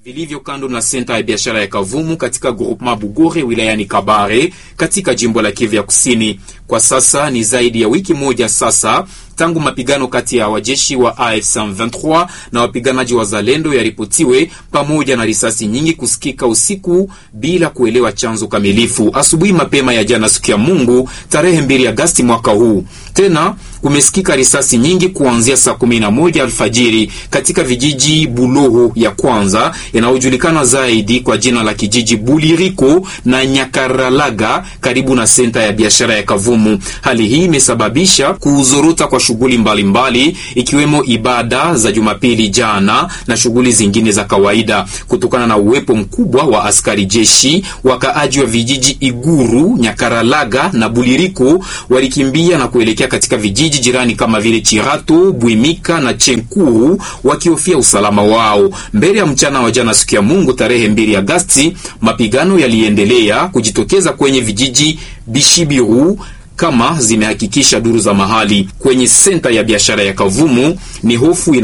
vilivyo kando na senta ya biashara ya Kavumu katika groupement Bugore wilayani Kabare katika jimbo la Kivu ya Kusini. Kwa sasa ni zaidi ya wiki moja sasa tangu mapigano kati ya wajeshi wa AFC M23 na wapiganaji wa Zalendo yaripotiwe pamoja na risasi nyingi kusikika usiku bila kuelewa chanzo kamilifu. Asubuhi mapema ya jana, siku ya Mungu tarehe 2 Agasti mwaka huu, tena kumesikika risasi nyingi kuanzia saa 11 alfajiri katika vijiji Buloho ya kwanza yanayojulikana zaidi kwa jina la kijiji Buliriko na Nyakaralaga karibu na senta ya biashara ya Kavumu. Hali hii imesababisha kuzorota kwa shughuli mbalimbali ikiwemo ibada za Jumapili jana na shughuli zingine za kawaida. Kutokana na uwepo mkubwa wa askari jeshi, wakaaji wa vijiji Iguru, Nyakaralaga na Buliriko walikimbia na kuelekea katika vijiji jirani kama vile Chirato, Bwimika na Chenkuru wakihofia usalama wao. Mbele ya mchana wa jana, siku ya Mungu tarehe 2 Agasti, mapigano yaliendelea kujitokeza kwenye vijiji Bishibiru kama zimehakikisha duru za mahali kwenye senta ya biashara ya Kavumu. Ni hofu ina